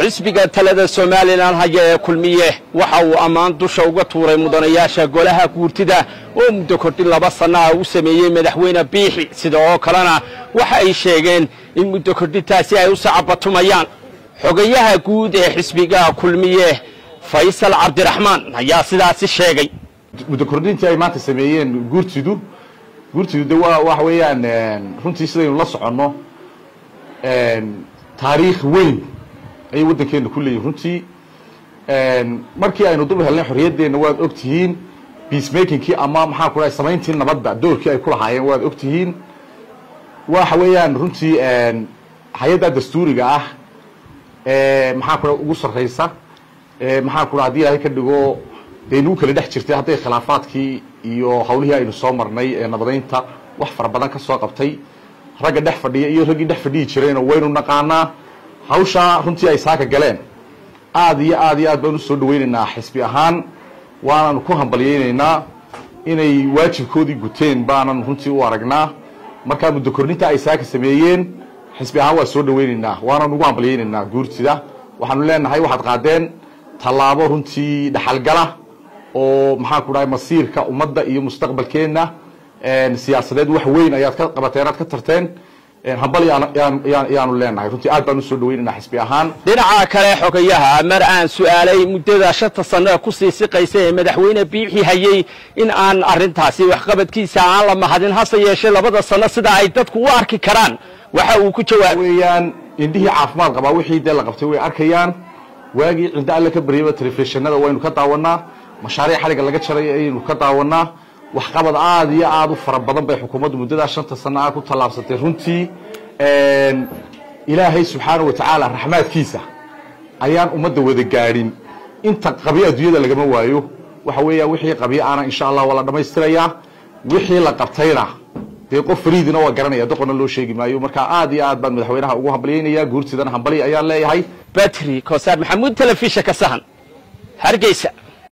xisbiga talada somalilan haya ee kulmiye waxa uu ammaan dusha uga tuuray mudanayaasha golaha guurtida oo muddo kordhin laba sanno ah u sameeyey madaxweyne biixi sida oo kalena waxa ay sheegeen in muddo kordhintaasi ay u sacabatumayaan xogayaha guud ee xisbiga kulmiye faysal cabdiraxmaan ayaa sidaasi sheegay muddo kordhintii ay maanta sameeyeen guurtidu guurtidu de waa waxa weeyaan runtii sidaynu la soconno taariikh weyn ayay waddankeena ku leeyihin runtii markii aynu dul helnay xorriyaddeenna waad og tihiin peacemakingkii ama maxaa ku dhahay samayntii nabadda doorkii ay ku lahaayeen waad og tihiin waxa weeyaan runtii hay-adda dastuuriga ah maxaa ku dhaha ugu sarraysa maxaa ku dhaha hadii ilaahay ka dhigo dee nagu kala dhex jirtay hadday khilaafaadkii iyo hawlihii aynu soo marnay ee nabadaynta wax fara badan ka soo qabtay ragga dhex fadhiya iyo raggii dhex fadhiyi jireenoo waynu naqaanaa hawshaa runtii ay saaka galeen aad iyo aad iyo aad baan usoo dhawaynaynaa xisbi ahaan waananu ku hambalyaynaynaa inay waajibkoodii guteen baanan runtii u aragnaa markaa muddo kordhinta ay saaka sameeyeen xisbi ahaan waa soo dhawaynaynaa waanan ugu hambalyaynaynaa guurtida waxaanu leenahay waxaad qaadeen tallaabo runtii dhaxalgala oo maxaan ku dhahay masiirka ummadda iyo mustaqbalkeenna siyaasadeed wax weyn ayaad ka qabateen aad ka tarteen hambal yaanu leenahay runtii aad baan usoo dhaweynayna xisbi ahaan dhinaca kale xogayaha mar aan su'aalay muddada shanta sanno kusii siqaysa ee madaxweyne biixi hayey in aan arrintaasi waxqabadkiisa aan la mahadin hase yeeshee labada sanno sida ay dadku u arki karaan waxa uu ku jawaabay weeyaan indhihii caafimaad qabaa wixii dee la qabtay way arkayaan waagii cinda alle ka baryaba telefishinada waynu ka daawanaa mashaariic xaliga laga jaray ayaynu ka daawanaa waxqabad aada iyo aada u fara badan bay xukuumaddu muddadaa shanta sana ah ku tallaabsatay runtii ilaahay subxaana wa tacaala raxmaadkiisa ayaan ummadda wada gaadhin inta qabyo adduunyada lagama waayo waxa weeya wixii qabyo ana insha allah waa la dhammaystirayaa wixii la qabtayna dee qof fariidina waa garanaya doqonna loo sheegi maayo marka aad iyo aad baan madaxweynaha ugu hambalyaynaya guurtidana hambalya ayaan leeyahay batri kosaar maxamuud telefishinka sahan hargeysa